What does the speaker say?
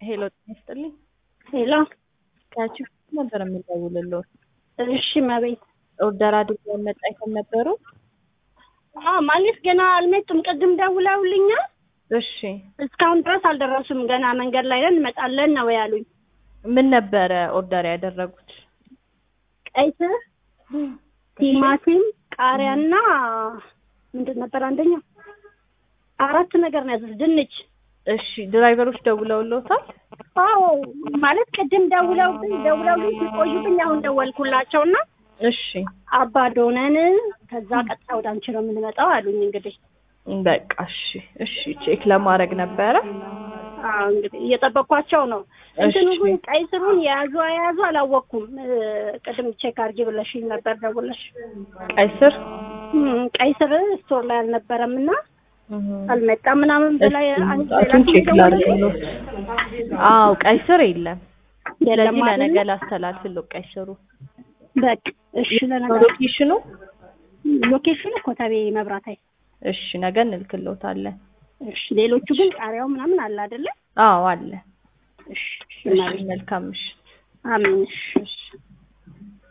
ሄሎ ጤና ይስጥልኝ። ሄሎ ከቺፍ ነበር የምደውልልዎ። እሺ መቤት ኦርደር አድርገው መጣ አይተን ነበሩ። አዎ ማለት ገና አልመጡም። ቅድም ደውለውልኛል። እሺ እስካሁን ድረስ አልደረሱም። ገና መንገድ ላይ ነን እንመጣለን ነው ያሉኝ። ምን ነበረ ኦርደር ያደረጉት? ቀይ ስር፣ ቲማቲም፣ ቃሪያና ምንድን ነበር አንደኛው? አራት ነገር ነው ያዙት። ድንች እሺ ድራይቨሮች ደውለውልዎታል? አዎ ማለት ቅድም ደውለውብኝ ደውለውልኝ ሲቆዩብኝ አሁን ደወልኩላቸውና እሺ አባዶነን ከዛ ቀጥታ ወደ አንቺ ነው የምንመጣው አሉኝ። እንግዲህ በቃ እሺ እሺ ቼክ ለማድረግ ነበረ። አዎ እንግዲህ እየጠበኳቸው ነው። እንትኑ ግን ቀይ ስሩን የያዙ አያዙ አላወቅኩም። ቅድም ቼክ አድርጊ ብለሽኝ ነበር ደውለሽ። ቀይ ስር እም፣ ቀይ ስር ስቶር ላይ አልነበረም እና አልመጣም ምናምን ብላ ጣቱን ቼክ ላድርግልዎት። አዎ ቀይ ስር የለም። የለም ስለዚህ አይደለ? ለነገ ላስተላልፍልዎ ቀይ ስሩ። በቃ እሺ። ለነገር ሎኬሽኑ ሎኬሽኑ ኮተቤ መብራት ኃይል። እሺ ነገ እንልክልዎታለን። እሺ። ሌሎቹ ግን ቃሪያው ምናምን አለ አይደለ? አዎ አለ። እሺ። እሺ እሺ ማለት መልካም ምሽት። አሜን። እሺ። እሺ